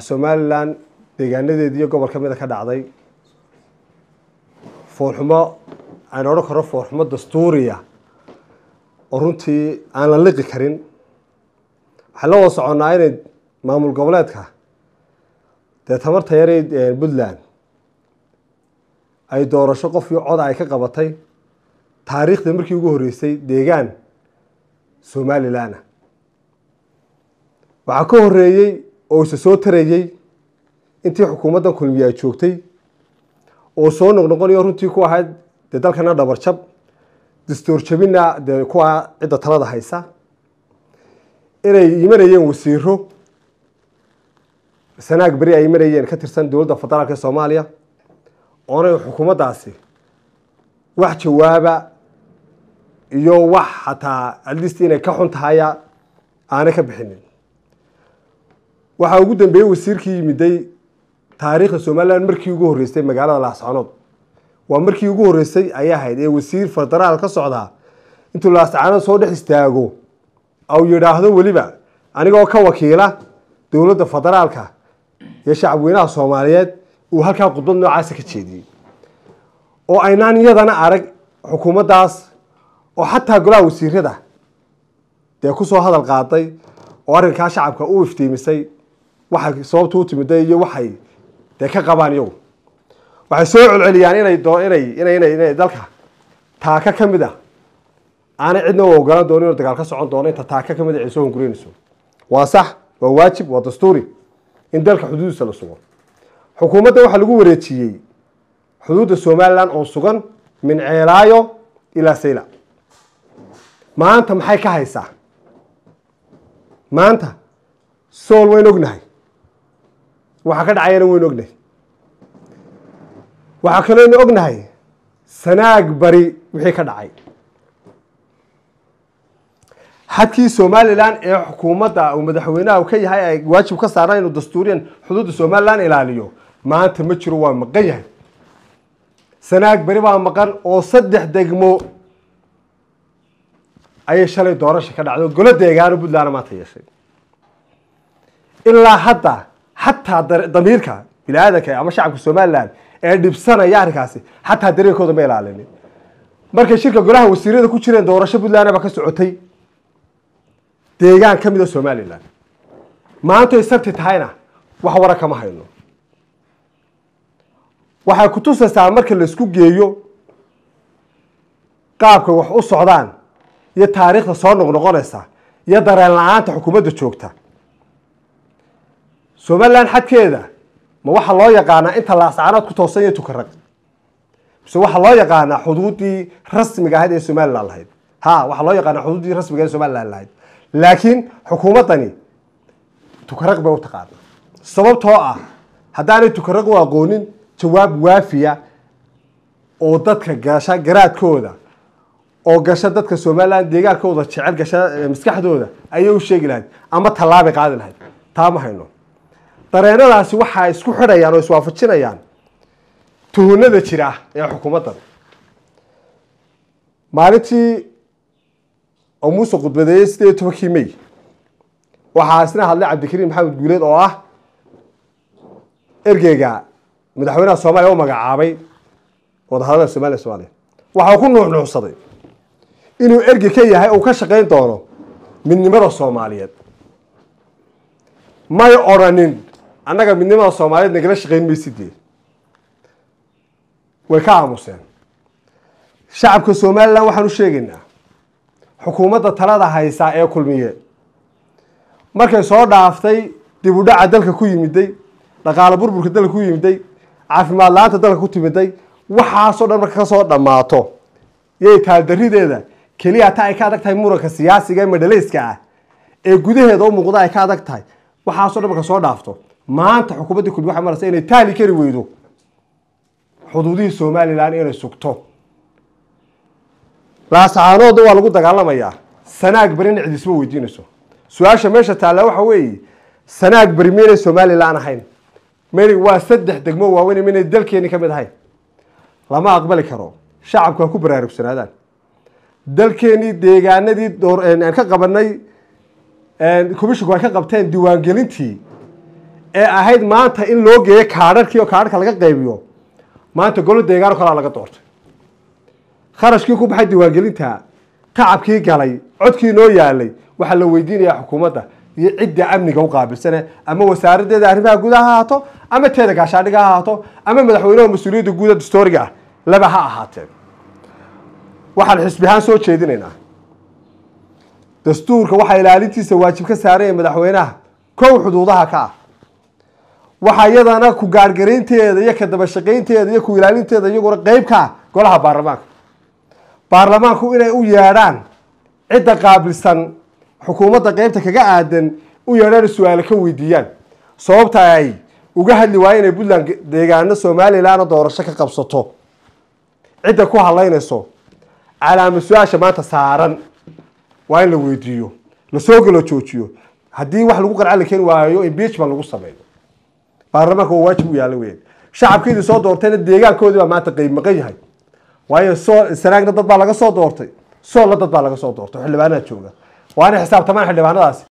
somalilan deegaanadeedii iyo gobol ka mida ka dhacday foolxumo aan odhan karo foolxumo dastuuriya oo runtii aan la liqi karin waxaan la wada soconnaa inay maamul goboleedka dee tamarta yaray puntland ay doorasho qofkii coda ay ka qabatay taariikhda markii ugu horreysay deegaan somalilan waxaa ka horeeyey oo isa soo tarayey intii xukuumaddan kulmiye ay joogtay oo soo noqnoqonayo runtii ku ahayd dee dalkana dhabarjab dastuur jabina dee kuwa cidda talada haysa inay imanayeen wasiiro sanaag beri ay imanayeen ka tirsan dowladda federaalka ee soomaaliya oonay xukuumaddaasi wax jawaaba iyo wax xataa alist inay ka xun tahaya aanay ka bixinin waxaa ugu dambeeyey wasiirkii yimiday taariikhda somalilan markii ugu horreysay magaalada laascanood waa markii ugu horreysay ayay ahayd ee wasiir federaal ka socdaa intuu laascanood soo dhex istaago au yidhaahdo weliba anigoo ka wakiila dowladda federaalka iyo shacabweynaha soomaaliyeed uu halkaa khudbad noocaasa ka jeediyey oo aynaan iyadana arag xukuumaddaas oo xataa golaha wasiirada dee kusoo hadal qaaday oo arrinkaa shacabka u iftiimisay waxay sababta u timiday iyo waxay dee ka qabaan iyagu waxay soo celceliyaan inay doo inay inay inay inay dalka taaka ka mid a aanay cidna u ogolaan doonin inuu dagaal ka socon doono inta taaka ka mid a ay soo hunguraynayso waa sax waa waajib waa dastuuri in dalka xuduudiisa la sugo xukuumadda waxaa lagu wareejiyey xuduudda somalilan oo sugan min ceelaayo ilaa sayla maanta maxay ka haysaa maanta sool wayn ognahay waxaa ka dhacayana waynu ognahay waxaa kalooynu ognahay sanaag bari wixii ka dhacay xadkii somalilan ee xukuumadda uu madaxweynaha ka yahay ay waajib ka saaraan inuu dastuuriyan xuduudda somalilan ilaaliyo maanta ma jiro waa maqan yahay sanaag beri baa maqan oo saddex degmo ayay shalay doorasha ka dhacday oo golo deegaano puntland maanta yeeshay ilaa hadda xataa damiirka bini aadanka ama shacabka somalilan ee dhibsanaya arrinkaasi xataa dareenkooda ma ilaalinin markay shirka golaha wasiirada ku jireen doorasho puntland baa ka socotay deegaan ka mida somalilan maantoy sabti tahayna wax wara kama hayno waxay kutusaysaa marka laisku geeyo qaabka wax u socdaan iyo taariikhda soo noqnoqonaysa iyo dareen la-aanta xukuumadda joogta somalilan xadkeeda ma waxaa loo yaqaanaa inta laascanood ku toosan iyo tukarag mise waxaa loo yaqaanaa xuduuddii rasmiga ahayd ee somalilan lahayd ha waxaa loo yaqaanaa xuduuddii rasmiga ee somalilan lahayd laakiin xukuumaddani tukarag bay u taqaana sababtoo ah haddaanay tukarag u aqoonin jawaab waafiya oo dadka gasha garaadkooda oo gasha dadka somalilan deegaankooda jecel gasha maskaxdooda ayay u sheegi lahayd ama tallaabay qaadi lahayd taa ma hayno dareenadaasi waxaa isku xidhayaan oo iswaafajinayaan tuhunada jira ee xukuumaddan maalintii oo muuse khudbadeeyey sideed iyo tobankii may waxaa isna hadlay cabdikariim maxamed guuleed oo ah ergeyga madaxweynaha soomaaliya u magacaabay wadahadalada somaliya somaaliya waxaa ku nuuxnuuxsaday inuu ergey ka yahay uu ka shaqayn doono midnimada soomaaliyeed may odrhanin annaga midnimada soomaaliyeed nagala shaqayn maysidee way ka aamuseen shacabka somalilan waxaan u sheegaynaa xukuumadda talada haysaa ee kulmiye markay soo dhaaftay dib u dhaca dalka ku yimiday dhaqaalo burburka dalka ku yimiday caafimaad la-aanta dalka ku timiday waxaasoo dhan marka kasoo dhammaato yay taaldarideeda keliya ta ay ka adag tahay muranka siyaasiga ee madhalayska ah ee gudaheeda u muuqda ay ka adag tahay waxaasoo dhan marka soo dhaafto maanta xukuumaddii kulmiye waxay maraysa inay taali kari weydo xuduudihii somalilan inay sugto laasacaanooda waa lagu dagaalamayaa sanaag berina cid isma weydiinayso su-aasha meesha taalla waxa weeye sanaag beri maynay somalilan ahayn mayna waa saddex degmo waaweyn maynay dalkeeni ka mid ahayn lama aqbali karo shacabku ha ku baraarugsanaadaan dalkeenii deegaanadii door aan ka qabanay commissionku ay ka qabteen diiwaangelintii ee ahayd maanta in loo geeyo kaadharkii oo kaadharka laga qaybiyo maanta golo deegaano kalaa laga doortay kharashkii ku baxay diiwaangelinta tacabkii galay codkii noo yaalay waxaa la weydiinayaa xukuumadda iyo cidda amniga u qaabilsane ama wasaaradeeda arrimaha gudaha ha ahaato ama teeda gaashaadhiga ha ahaato ama madaxweynaha mas-uuliyadda guuda dastooriga ah laba ha ahaateen waxaan xisbi ahaan soo jeedinaynaa dastuurka waxaa ilaalintiisa waajib ka saaranya madaxweynaha kow xuduudaha ka ah waxaa iyadana ku gaargaraynteeda iyo ka dabashaqaynteeda iyo ku ilaalinteeda iyaguna qeyb ka ah golaha baarlamaanka baarlamaanku inay u yeedhaan cidda qaabilsan xukuumadda qeybta kaga aadan u yeedhaan su-aale ka weydiiyaan sababta ay uga hadli waaye inay puntland deegaano somalilanna doorasho ka qabsato cidda ku hadlaynayso calaama su-aasha maanta saaran waa in la weydiiyo lasoo galo joojiyo haddii wax lagu qarca la keeni waayo impeachment lagu sameeyo baarlamaanka waa waajib u yaala weyn shacabkeedii soo doortayna deegaankoodii baa maanta qeyb maqan yahay waayo soo sanaagna dad baa laga soo doortay soolla dad baa laga soo doortay xildhibaanaha jooga waa inay xisaabtamaan xildhibaanadaasi